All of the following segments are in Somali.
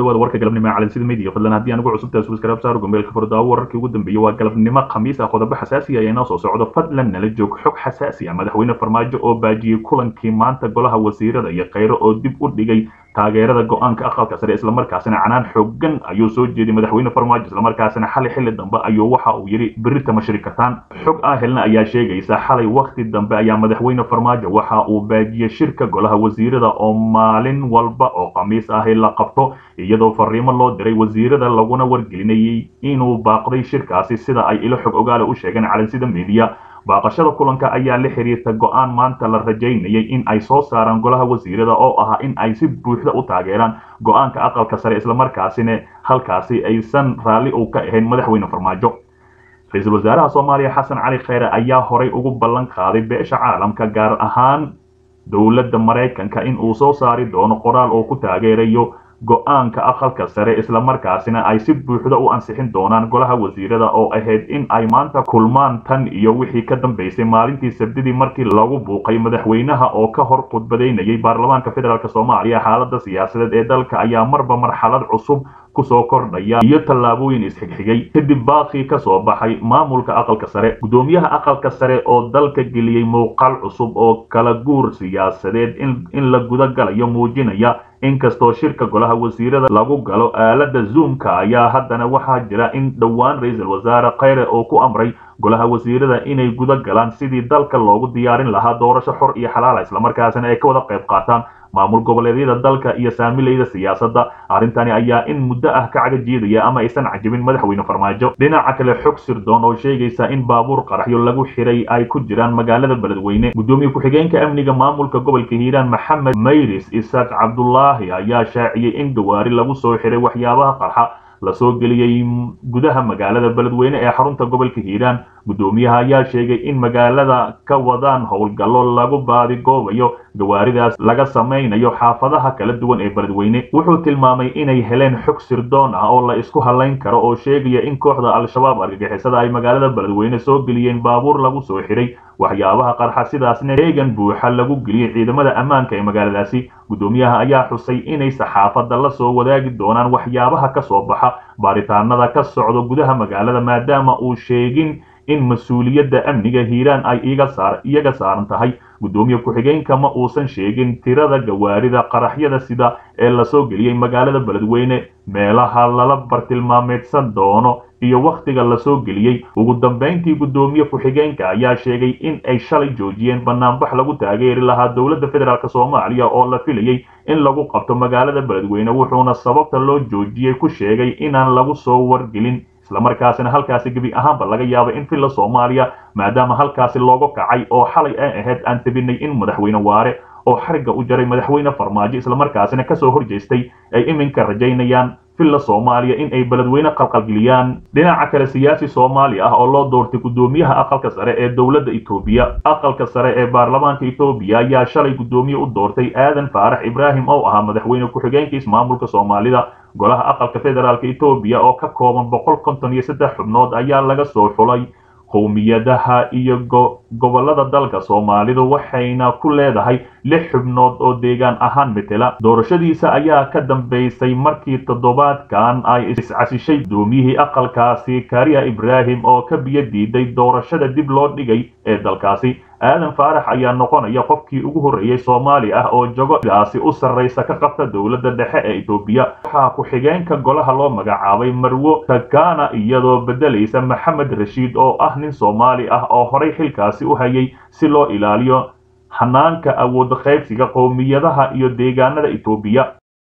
dhawaada warka galabnimo ee calansida media fadlan haddii aan ugu cusubtahay subscribe saaro gombeelka furdaawo wararkii ugu dambeeyey waa galabnimo khamiis ah qodobo xasaasi ah ee inoo soo socdo fadlan nala joog xog xasaasi ah madaxweyne farmaajo oo baajiyey kulankii maanta golaha wasiirada iyo kheyro oo dib u dhigay taageerada go-aanka aqalka sare islamarkaasina canaan xoogan ayuu soo jeeday madaxweyne farmaajo islamarkaasina xali xilli dambe ayuu waxa uu yidhi berita ma shiri kartaan xog ah helna ayaa sheegaysa xalay wakti dambe ayaa madaxweyne farmaajo waxa uu baajiyey shirka golaha wasiirada oo maalin walba oo khamiis ahi la qabto iyadoo fariimo loo diray wasiirada laguna wargelinayay inuu baaqday shirkaasi sida ay ilo xog ogaale u sheegeen calansida media baaqashada kulanka ayaa la xiriirta go-aan maanta la rajaynayay in ay soo saaraan golaha wasiirada oo ahaa in ay si buuxda u taageeraan go-aanka aqalka sare islamarkaasina halkaasi aysan raalli u ka ahayn madaxweyne farmaajo ra-iisul wasaaraha soomaaliya xasan cali kheyre ayaa horay ugu ballan qaaday beesha caalamka gaar ahaan dowladda maraykanka in uu soo saari doono qoraal oo ku taageerayo go-aanka aqalka sare islamarkaasina ay si buuxda u ansixin doonaan golaha wasiirada oo ahayd in ay maanta kulmaan tan iyo wixii ka dambeysay maalintii sabdidii markii lagu buuqay madaxweynaha oo ka hor khudbadaynayay baarlamaanka federaalk soomaaliya xaalada siyaasadeed ee dalka ayaa marba marxalad cusub kusoo kordhaya iyo tallaabooyin isxigxigay kadib baaqii ka soo baxay maamulka aqalka sare guddoomiyaha aqalka sare oo dalka geliyey muuqaal cusub oo kala guur siyaasadeed in la gudagalayo muujinaya inkastoo shirka golaha wasiirada lagu galo aalada zoomka ayaa haddana waxaa jira in dhowaan ra-iisul wasaare kheyre oo ku amray golaha wasiirada inay guda galaan sidii dalka loogu diyaarin lahaa doorasho xor iyo xalaala islamarkaasina ay ka wada qayb qaataan maamul goboleedyada dalka iyo saamilayda siyaasadda arrintani ayaa in muddo ah ka cagajiidaya ama aysan cajibin madaxweyne farmaajo dhinaca kale xog sirdoon oo sheegaysa in baabuur qaraxyo lagu xiray ay ku jiraan magaalada beledweyne guddoomiye ku-xigeenka amniga maamulka gobolka hiiraan maxamed mayris isaaq cabdulaahi ayaa shaaciyey in gawaari lagu soo xiray waxyaabaha qarxa lasoo geliyey gudaha magaalada beledweyne ee xarunta gobolka hiiraan guddoomiyaha ayaa sheegay in magaalada ka wadaan howlgallo lagu baadigoobayo gawaaridaas laga samaynayo xaafadaha kala duwan ee beledweyne wuxuu tilmaamay inay heleen xog sirdoon ah oo la isku halayn karo oo sheegaya in kooxda al-shabaab argagixisada ay magaalada beledweyne soo geliyeen baabuur lagu soo xiray waxyaabaha qarxa sidaasna eegan buuxa lagu geliyey ciidamada ammaanka ee magaaladaasi guddoomiyaha ayaa xusay inay saxaafadda la soo wadaagi doonaan waxyaabaha ka soo baxa baaritaanada ka socdo gudaha magaalada maadaama uu sheegin in mas-uuliyadda amniga hiiraan ay iyaga saaran tahay guddoomiye ku-xigeenka ma uusan sheegin tirada gawaarida qaraxyada sida ee lasoo geliyey magaalada beledweyne meelaha lala bartilmaameedsan doono iyo wakhtiga lasoo geliyey ugu dambayntii guddoomiye ku-xigeenka ayaa sheegay in ay shalay joojiyeen banaanbax lagu taageeri lahaa dowladda federaalk soomaaliya oo la filayey in lagu qabto magaalada beledweyne wuxuuna sababta loo joojiyey ku sheegay inaan lagu soo wargelin islamarkaasina halkaasi gebi ahaanba laga yaabay in villa soomaaliya maadaama halkaasi looga kacay oo xalay ay ahayd aan tabinay in madaxweyne waare oo xarigga u jaray madaxweyne farmaajo islamarkaasina kasoo horjeestay ay iminka rajaynayaan villa soomaaliya in ay beledweyne qalqalgeliyaan dhinaca kale siyaasi soomaali ah oo loo doortay guddoomiyaha aqalka sare ee dowladda etoobiya aqalka sare ee baarlamaanka etoobiya ayaa shalay guddoomiye u doortay aadan faarax ibraahim oo ahaa madaxweyne ku-xigeenka ismaamulka soomaalida golaha aqalka federaalk etoobiya oo ka kooban boqol konton iyo saddex xubnood ayaa laga soo xulay qowmiyadaha iyo gobolada dalka soomaalidu waxayna ku leedahay lix xubnood oo deegaan ahaan metela doorashadiisa ayaa ka dambeysay markii toddobaadkan ay iscasishay gudoomiyihii aqalkaasi kariya ibraahim oo ka biyo diiday doorashada dib loo dhigay ee dalkaasi aadan faarax ayaa noqonaya qofkii ugu horreeyey soomaali ah oo jogogaasi u sarraysa ka qabta dowladda dhexe ee etoobiya waxaa ku-xigeenka golaha loo magacaabay marwo takana iyadoo beddelaysa maxamed rashiid oo ah nin soomaali ah oo horay xilkaasi u hayay si loo ilaaliyo hanaanka awood qaybsiga qowmiyadaha iyo deegaanada etoobiya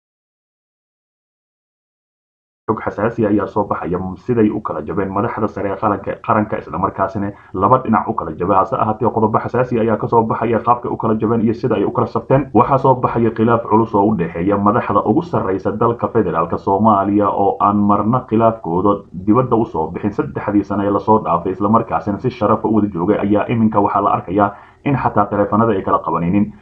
xog xasaasi ayaa soo baxaya siday u kala jabeen madaxda sare ee qaranka qaranka islamarkaasina laba dhinac u kala jabay hase ahaatee qodobo xasaasi ayaa kasoo baxaya qaabkay u kala jabeen iyo sida ay u kala sabteen waxaa soo baxaya khilaaf culus oo u dhexeeya madaxda ugu sarraysa dalka federaalk soomaaliya oo aan marna khilaafkooda dibadda usoo bixin saddexdii sane ee lasoo dhaafay islamarkaasina si sharafa u wada joogay ayaa iminka waxaa la arkayaa in xataa taleefanada ay kala qabanaynin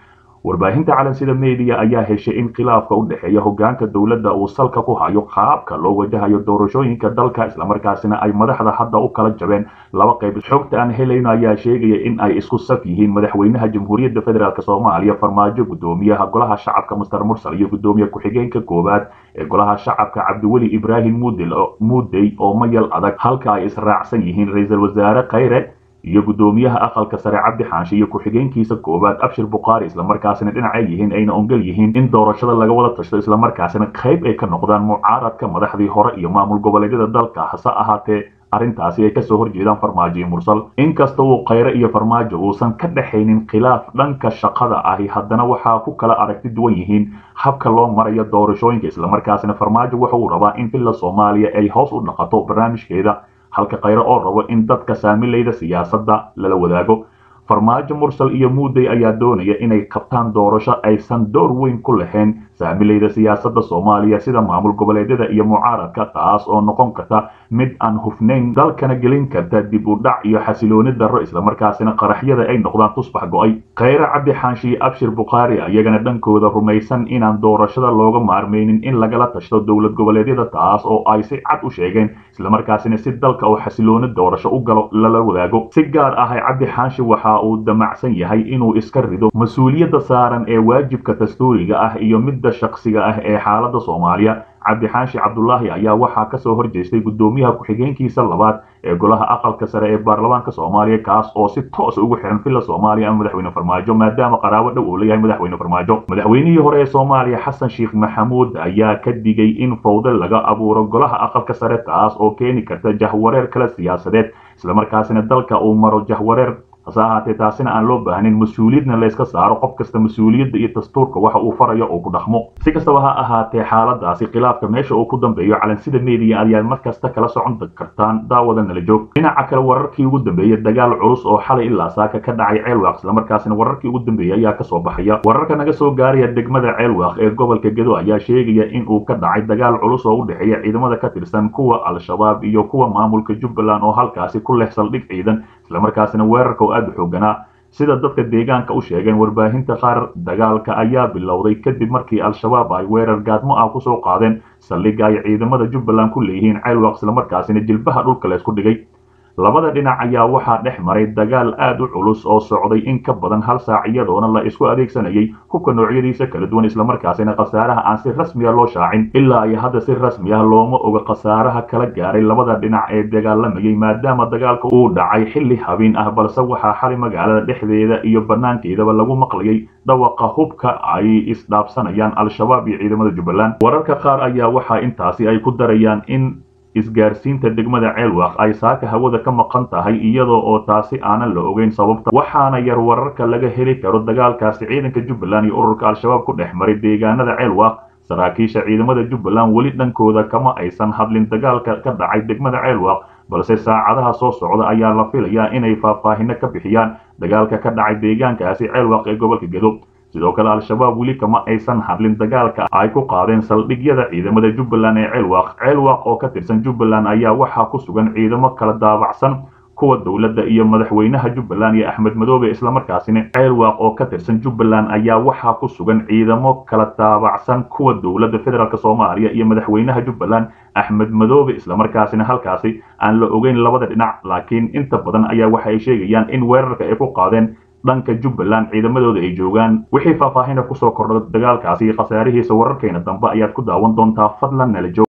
warbaahinta calansida media ayaa heshay in khilaafka u dhexeeya hogaanka dowladda uu salka ku hayo qaabka loo wajahayo doorashooyinka dalka islamarkaasina ay madaxda hadda u kala jabeen laba qayb xogta aan helayno ayaa sheegaya in ay isku saf yihiin madaxweynaha jamhuuriyadda federaalk soomaaliya farmaajo gudoomiyaha golaha shacabka muster mursal iyo gudoomiye ku-xigeenka koowaad ee golaha shacabka cabdiweli ibraahim muudey oo mayal adag halka ay israacsan yihiin ra-iisul wasaare khayre iyo gudoomiyaha aqalka sare cabdi xaanshe iyo ku-xigeenkiisa koowaad abshir bukhaari islamarkaasina dhinacay yihiin ayna ongol yihiin in doorashada laga wada tashto islamarkaasina qayb ay ka noqdaan mucaaradka madaxdii hore iyo maamul goboleedyada dalka hase ahaatee arrintaasi ay kasoo horjeedaan farmaajo iyo mursal inkasta uu khayre iyo farmaajo uusan ka dhexaynin khilaaf dhanka shaqada ahi haddana waxaa ku kala aragti duwan yihiin habka loo marayo doorashooyinka islamarkaasina farmaajo waxa uu rabaa in villa soomaaliya ay hoos u dhaqato barnaamijkeeda halka khayre oo rabo in dadka saamilayda siyaasadda lala wadaago farmaajo mursal iyo muudey ayaa doonaya inay qabtaan doorasho aysan door weyn ku lahayn saamilayda siyaasadda soomaaliya sida maamul goboleedyada iyo mucaaradka taas oo noqon karta mid aan hufnayn dalkana gelin karta dib u dhac iyo xasilooni darro islamarkaasina qaraxyada ay noqdaan tusbax go-ay khayre cabdi xaanshe iyo abshir bukhaari ayagana dhankooda rumaysan inaan doorashada looga maarmaynin in lagala tashto dowlad goboleedyada taas oo ay si cad u sheegeen islamarkaasina si dalka oo xasilooni doorasho u galo lala wadaago si gaar ah cabdi xaanshe waxa uu damacsan yahay inuu iska rido mas-uuliyadda saaran ee waajibka dastuuriga ah iyo midda shakhsiga ah ee xaaladda soomaaliya cabdi xaashi cabdulaahi ayaa waxaa kasoo horjeestay gudoomiyaha ku-xigeenkiisa labaad ee golaha aqalka sare ee baarlamaanka soomaaliya kaas oo si toos ugu xiran villa soomaaliya ama madaxweyne farmaajo maadaama qaraabo dhow uu leeyahay madaxweyne farmaajo madaxweynihii hore ee soomaaliya xasan sheekh maxamuud ayaa ka digay in fawde laga abuuro golaha aqalka sare taas oo keeni karta jahwareer kala siyaasadeed islamarkaasina dalka uu maro jahwareer hase ahaatee taasina aan loo baahnin mas-uuliyadna layska saaro qof kasta mas-uuliyadda iyo dastuurka waxa uu farayo oo ku dhaqmo si kastaba ha ahaatee xaaladaasi khilaafka meesha uu ku dambeeyo calansida media ayaad markasta kala socon kartaan daawada nala joog dhinaca kale wararkii ugu dambeeyey dagaal culus oo xalay ilaa saaka ka dhacay ceelwaaq islamarkaasina wararkii ugu dambeeyey ayaa kasoo baxaya wararka naga soo gaaraya degmada ceelwaaq ee gobolka gedo ayaa sheegaya in uu ka dhacay dagaal culus oo u dhexeeya ciidamada ka tirsan kuwa al-shabaab iyo kuwa maamulka jubbaland oo halkaasi ku leh saldhig ciidan islamarkaasina weerarka oo aada u xooganaa sida dadka deegaanka u sheegeen warbaahinta qaar dagaalka ayaa bilowday kadib markii al-shabaab ay weerar gaadmo ah kusoo qaadeen saldhigga ay ciidamada jubbaland ku leeyihiin ceelwaq islamarkaasina jilbaha dhulka laysku dhigay labada dhinac ayaa waxaa dhex maray dagaal aad u culus oo socday in ka badan hal saac iyadoona la isku adeegsanayay hubka noocyadiisa kala duwan islamarkaasina khasaaraha aan si rasmiya loo shaacin ilaa ay hadda si rasmi ah looma oga khasaaraha kala gaaray labada dhinac ee dagaalamayay maadaama dagaalka uu dhacay xilli habeen ah balse waxaa xali magaalada dhexdeeda iyo banaankeedaba lagu maqlayay dhawaqa hubka ay isdhaafsanayaan al-shabaab iyo ciidamada jubbaland wararka qaar ayaa waxaa intaasi ay ku darayaan in isgaarsiinta degmada ceelwaaq ay saaka hawada ka maqan tahay iyadoo oo taasi aanan la ogeyn sababta waxaana yar wararka laga heli karo dagaalkaasi ciidanka jubbaland iyo ururka al-shabaab ku dhex maray deegaanada ceelwaaq saraakiisha ciidamada jubbaland weli dhankooda kama aysan hadlin dagaalka ka dhacay degmada ceelwaaq balse saacadaha soo socda ayaa la filayaa inay faahfaahino ka bixiyaan dagaalka ka dhacay deegaankaasi ceelwaaq ee gobolka gedo sidoo kale al-shabaab weli kama aysan hadlin dagaalka ay ku qaadeen saldhigyada ciidamada jubbaland ee ceelwaaq ceelwaaq oo ka tirsan jubbaland ayaa waxaa ku sugan ciidamo kala daabacsan kuwa dowladda iyo madaxweynaha jubbaland iyo axmed madoobe islamarkaasina ceelwaaq oo ka tirsan jubbaland ayaa waxaa ku sugan ciidamo kala daabacsan kuwa dowladda federaalk soomaaliya iyo madaxweynaha jubbaland axmed madoobe islamarkaasina halkaasi aan la ogeyn labada dhinac laakiin inta badan ayaa waxa ay sheegayaan in weerarka ay ku qaadeen dhanka jubbaland ciidamadooda ay joogaan wixii faahfaahina kusoo kordha dagaalkaasi khasaarihiisa wararkeena dambe ayaad ku daawan doontaa fadlan nala joog